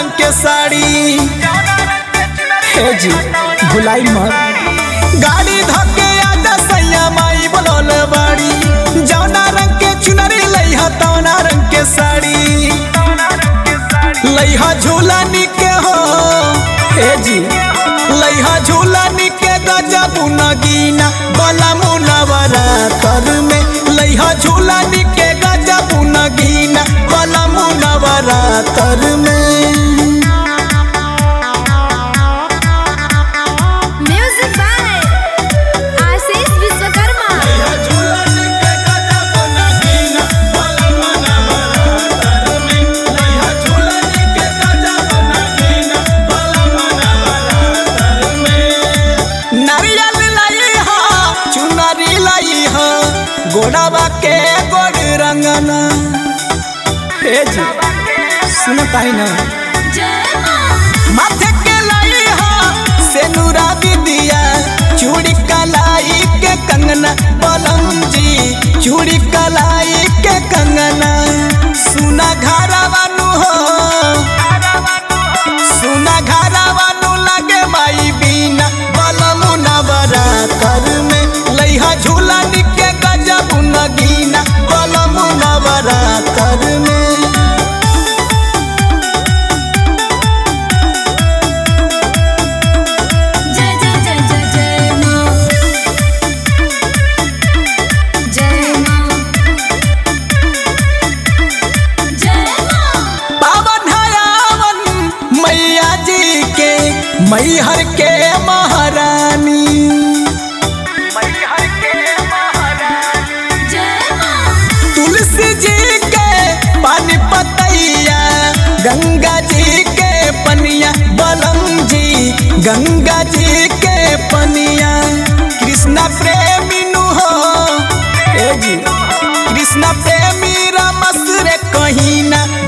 रंग के साड़ी हे जी भुलाई मत गाड़ी धके आजा सैया माई बोलल बाड़ी जौना रंग के चुनरी लइहा तौना रंग के साड़ी लइहा झूला निके हो हे जी लइहा झूला निके गजब नगीना बला मुनवरा कर में लइहा झूला निके गजब नगीना बला मुनवरा कर में Music by Ashish Vishwakarma. नारियल लाई हा चुनरी लाई हा गोड़ावा के गोड़ रंगना हे जी सुन पाई ना माथे के लाई हा सेनुरा दिया चूड़ी कलाई के कंगना बलम जी चूड़ी कलाई के कंगना सुना घरवानु हो सुना घरवानु लगे माई बीना बलमु नवरा कर में लइहा झूला निके गजब नगीना बलमु नवरा कर में जय जय जय जय जय माँ जय माँ जय माँ पावन हयावन मैया जी के मैहर के महारानी जय माँ तुलसी जी के पानी पतैया गंगा जी के पनिया बलम जी गंगा जी के पनिया कृष्णा प्रेमी नु हो ए जी कृष्णा प्रेमी रमस रे कहीं ना